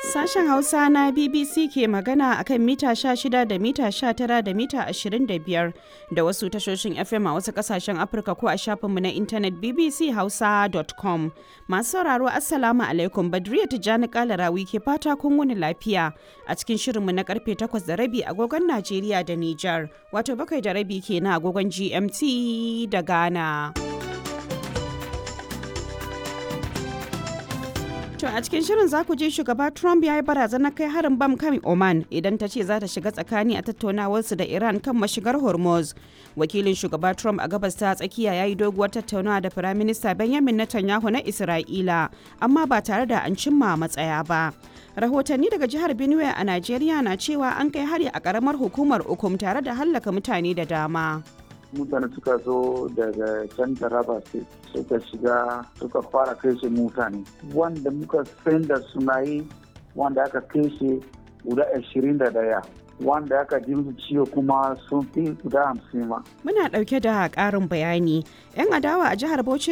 Sashen Hausa na BBC ke magana akan mita 16 da mita 19 da mita 25 da wasu tashoshin FM a wasu kasashen Afirka ko a shafinmu na intanet bbchausa.com. Masu sauraro Assalamu alaikum Badriya Tijjani Kalarawi ke fata kun wuni lafiya a cikin shirinmu na karfe 8 da rabi agogon Najeriya da Nijar wato bakwai da rabi ke na agogon GMT da Ghana. To a cikin shirin za ku ji shugaba Trump ya yi barazanar kai harin bam kan Oman idan ta ce za ta shiga tsakani a tattaunawarsu da Iran kan mashigar Hormuz. Wakilin shugaba Trump a gabas ta tsakiya ya yi doguwar tattaunawa da Firaminista Benjamin Netanyahu na Isra'ila, amma ba tare da an cimma matsaya ba. Rahotanni daga jihar Benue a Najeriya na cewa an kai hari a karamar hukumar Ukum tare da hallaka mutane da dama. mutane suka zo daga can taraba state suka shiga suka fara kashe mutane wanda muka san da suna yi wanda aka kashe guda ashirin da daya wanda aka ji musu ciwo kuma sun fi guda hamsin ma. Muna ɗauke da ƙarin bayani. 'Yan adawa a jihar Bauchi